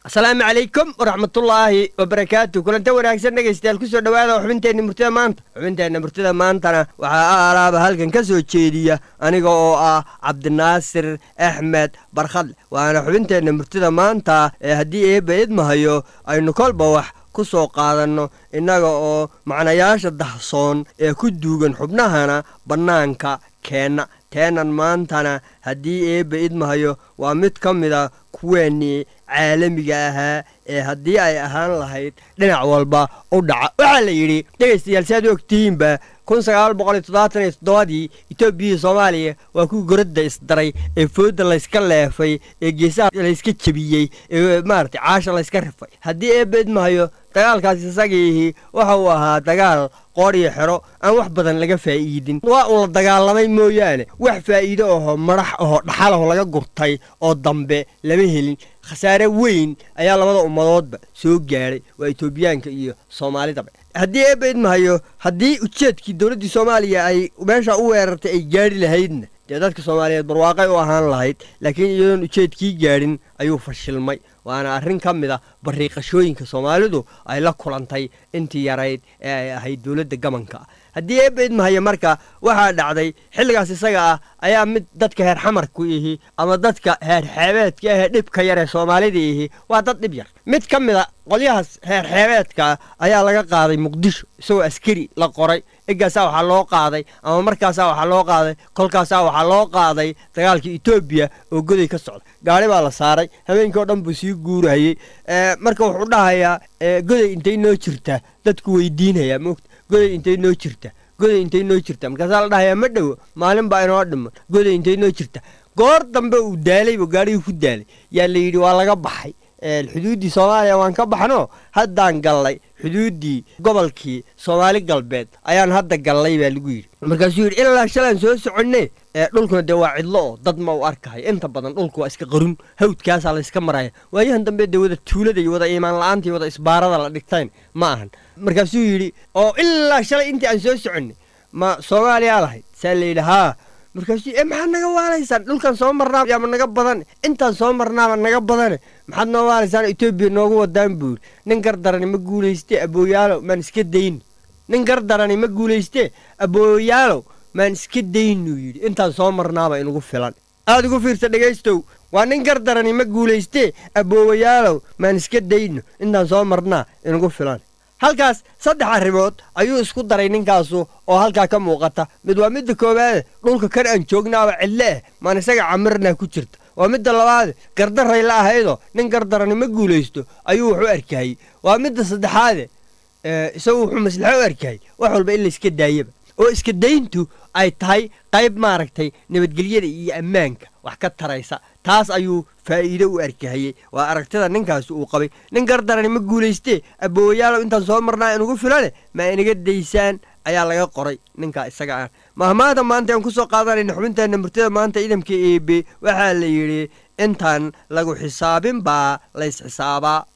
asalaamu calaykum waraxmatullaahi wabarakaatu kulanta wanaagsan dhegaystayaal kusoo dhowaada xubinteenna murtida maanta xubinteenna murtida maantana waxaa alaaba halkan ka soo jeediya aniga oo ah cabdinaasir axmed barkhadle waana xubinteenna murtida maanta ee haddii eebba idmahayo aynu kolba wax ku soo qaadanno innaga oo macnayaasha dahsoon ee ku duugan xubnahana bannaanka keenna teenan maantana haddii eebba idmahayo waa mid ka mida kuweennii caalamiga ahaa ee haddii ay ahaan lahayd dhinac walba u dhaca waxaa la yidhi dhegaystayaal si aad u ogtihiinba kun sagaal boqol iyo toddobaatan iyo toddobadii etoobiyai soomaaliya waa kuwii goradda isdaray ee foodda layska leefay ee geesaha layska jebiyey ee maaragtay caasha layska rifay haddii eebba idmahayo dagaalkaas isagiihi waxa uu ahaa dagaal qoor iyo xero aan wax badan laga faa'iidin waa uu la dagaalamay mooyaane wax faa'iido ahoo madax ahoo dhaxalaho laga gurtay oo dambe lama helin khasaare weyn ayaa labada ummadoodba soo gaadhay waa etoobiyaanka iyo soomaalidaba haddii eebba idmahayo haddii ujeedkii dowladdii soomaaliya ay meesha u weerartay ay gaadhi lahaydna dee dadka soomaaliyeed barwaaqay u ahaan lahayd laakiin iyadoon ujeedkii gaadhin ayuu fashilmay waana arrin ka mid a bariiqashooyinka soomaalidu ay la kulantay intii yarayd ee ay ahayd dowladda gabanka haddii eebba idmahaya marka waxaa dhacday xilligaas isaga ah ayaa mid dadka heer xamarku ihi ama dadka heer xeebeedka ahee dhibka yar ee soomaalida ihi waa dad dhib yar mid ka mid a qolyahaas heer xeebeedka ayaa laga qaaday muqdisho isagoo askari la qoray eggaasaa waxaa loo qaaday ama markaasaa waxaa loo qaaday kolkaasaa waxaa loo qaaday dagaalka etoobiya oo goday ka socda gaari baa la saaray habeenkii oo dhan buu sii guurahayey marka wuxuu dhahayaa goday intay noo jirtaa dadku weydiinayaa moogta goday intay noo jirta goday intay noo jirta markaasaa la dhahayaa ma dhowo maalin baa inoo dhiman goday intay noo jirta goor dambe uu daalayba gaarigii ku daalay yaa la yidhi waa laga baxay xuduuddii soomaaliya waan ka baxno haddaan gallay xuduuddii gobolkii soomaali galbeed ayaan hadda gallay baa lagu yidhi markaasuu yidhi ilaa shalaan soo soconne dhulkuna dee waa cidlo oo dad ma u arkahay inta badan dhulku waa iska qarun hawdkaasaa layska maraya waayahan dambe dee wada tuulada iyo wada iimaan la-aantii wada isbaarada la dhigtayn ma ahan markaasuu yidhi oo ilaa shalay intii aan soo soconne ma soomaaliyaa lahayd saa la yidhi haa markaasuu e maxaad naga waalaysaan dhulkan soo marnaaba yaama naga badane intaan soo marnaaba naga badane maxaad noo waalaysaan etoobiya noogu wadaan buu yidhi nin gardarani ma guulayste abooyaalow maan iska dayno nin gardarani ma guulayste abooyaalow maan iska daynuu yidhi intaan soo marnaaba inugu filan aad ugu fiirsa dhegaystow waa nin gardarani ma guulayste aboowayaalow maan iska dayno intaan soo marnaa inugu filan halkaas saddex arrimood ayuu isku daray ninkaasu oo halkaa ka muuqata mid waa midda koowaade dhulka kan aan joognaaba cidle ah maan isaga camirnaa ku jirta waa midda labaade gardaray la ahaydoo nin gardarani ma guulaysto ayuu wax u arkahayey waa midda saddexaade isagu wuxuu maslaxo u arkahayy wax walba in la iska daayaba oo iska dayntu ay tahay qayb maaragtay nabadgelyada iyo ammaanka wax ka taraysa taas ayuu faa'iido u arkahayey waa aragtida ninkaasi uu qabay nin gardarani ma guulaystee aboowayaalow intaan soo marnaa inugu filane ma inaga daysaan ayaa laga qoray ninkaa isaga ah mahmaada maanta aan ku soo qaadanayna xubinteenna murtida maanta idamka eebe waxaa la yidhi intaan lagu xisaabin baa lays xisaabaa